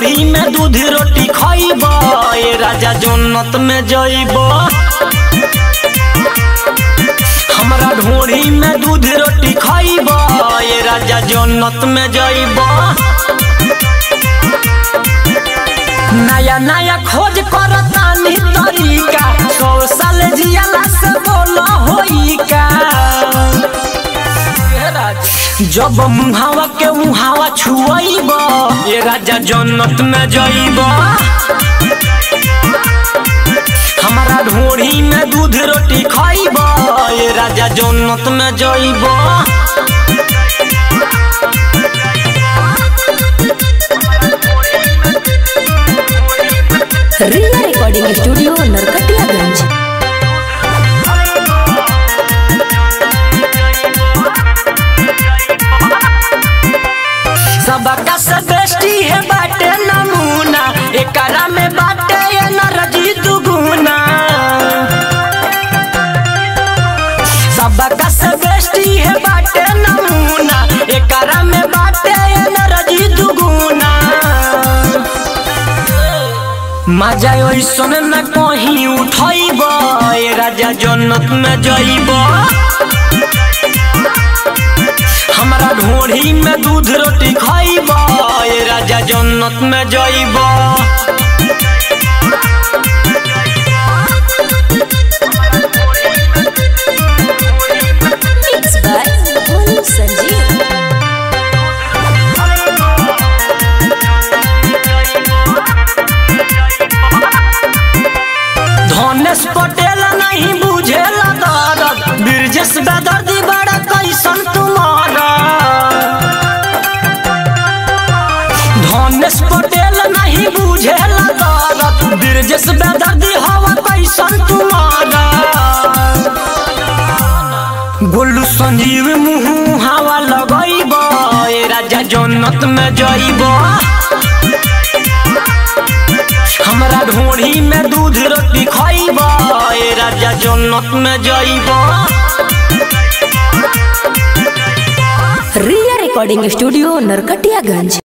ढोरी में दूध रोटी खइब ए राजा जन्नत में जइब हमरा ढोरी में दूध रोटी खइब ए राजा जन्नत में जइब नया नया खोज करतानी तरीका सौ साल जियाला से बोल होई का जब मुहावा के मुहावा छुआइब ये राजा जन्नत में जइब हमारा ढोरी में दूध रोटी खइब ये राजा जन्नत में जइब रिया रिकॉर्डिंग स्टूडियो नरकटियागंज सबका से बेस्टी है बाटे नमूना एकरा में बाटे ये नरजी दुगुना सबका से बेस्टी है बाटे नमूना एकरा में बाटे ये नरजी दुगुना मजा ओइसन न कहीं उठैब ए राजा जन्नत में जइब हमरा ढोरी में दूध रोटी खइब ए राजा जन्नत में जइब मिक्स बाय भोलू संजीव धनेश पटेल नहीं बुझेला दर्द ब्रजेश बेदर्दी बड़ा कैसन तुम्हारा धनेश पटेल नहीं बुझेला दर्द ब्रजेश बेदर्दी हवा कैसन तुम्हारा गोलू संजीव मुँह हवा लगैब ए राजा जन्नत में जइब हमरा ढोरी में दूध रोटी खइब ए राजा जन्नत में जइब रिया रिकॉर्डिंग स्टूडियो नरकटियागंज